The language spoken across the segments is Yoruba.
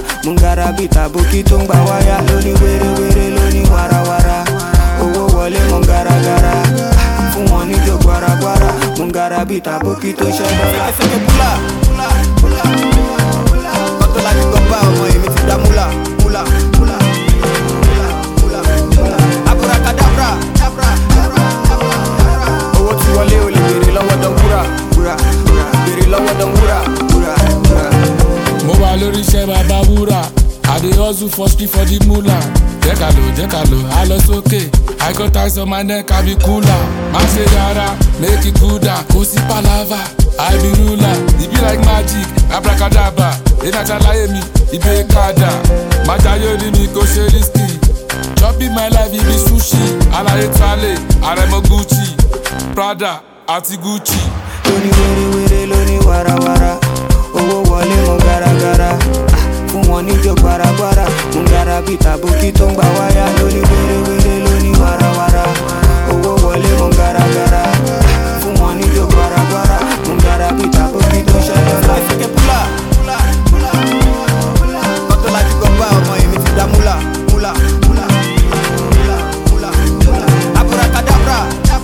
mungara bíi tàbókí tó ń gba wáyà lóní wérewére lóní warawara owó wọlé mọ garagara fún wọn níjó gbaragbara mungara bíi tàbókí tó ṣẹ́ dọ́là. Ẹsẹ̀kẹ̀ búlà. Kọ́tọ́ láti gbọ́ bá ọmọ èmi ti dá múlà. Múlà. Múlà. Múlà. Múlà. Abracadabra. Owó ti wọlé o lè béèrè lọ́wọ́ dán wúrà. Wúrà. Béèrè lọ́wọ́ dán wúrà. Wúrà. Wúrà. mo wà lórí iṣẹ́ bàbá wúrà i dey hustle for street for the moolah jẹ́ ká lò jẹ́ ká lò á lọ sókè i got ties on my neck i be cooler má ṣe yàrá make it cool down kò sí palava i be ruler e be like magic abracadabra ìdájà láyé mi ìbé kàdà májàyó ni mi kò ṣe risky chopping my life ibi sushi alaye trale aremo gucci prada àti gucci. lóní wérewére lóní warawara owó wọlé mọ garagara Ah, fún wọn níjó gbaragbara mungara bíi tàbókí tó ń gba wáyà lóní wérewére lóní warawara owó wọlé mọ garagara Ah, fún wọn níjó gbaragbara mungara bíi tàbókí tó ṣẹ́ dọ́là. Ẹsẹ̀kẹ̀ búlà. Kọ́tọ́ láti gbọ́ bá ọmọ èmi ti dá múlà. Múlà. Múlà. Múlà. Múlà. Abracadabra.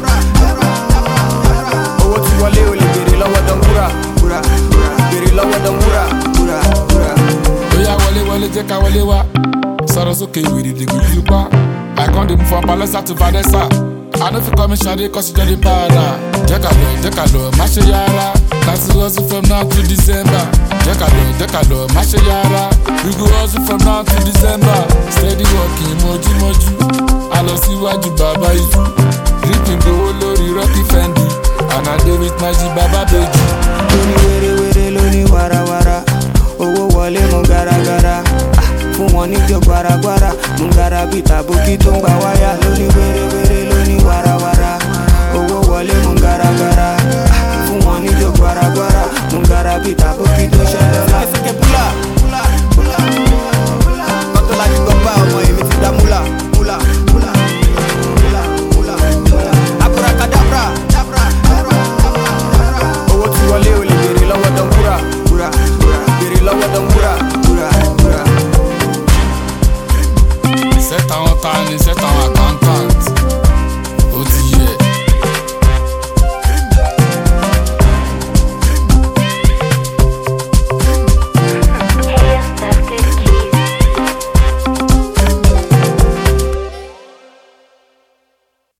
Owó ti wọlé o lè béèrè lọ́wọ́ dán wúrà. Wúrà. Béèrè lọ́wọ́ dán wúrà. Wúrà. Wúrà. bóyá wọlé wọlé jẹ́ ká wọlé wá sọ̀rọ̀ sókè wèrè dègbè yìí pa àìkán dèmú fún palẹ́sà tó vanessa àná fi kọ́ mi ṣadé kọ́ sí jẹ́rìí bára jẹ́ ká lọ jẹ́ ká lọ má ṣe yára láti hustle from now to december jẹ́ ká lọ jẹ́ ká lọ má ṣe yára we go hustle from now to december steady working mọ́júmọ́jú a lọ síwájú bàbá ìlú dripping gbowó lórí rocky fendi and i dey with my g baba beju. lóní wérewére lóní warawara owó wọlé mọ garagara Ah, fún wọn níjó gbaragbara mungara bíi tàbókí tó ń gba wáyà lóní wérewére lóní warawara owó wọlé mọ garagara Ah, fún wọn níjó gbaragbara mungara bíi tàbókí tó ṣẹ́ dọ́là. Ẹsẹ̀kẹ̀ búlà.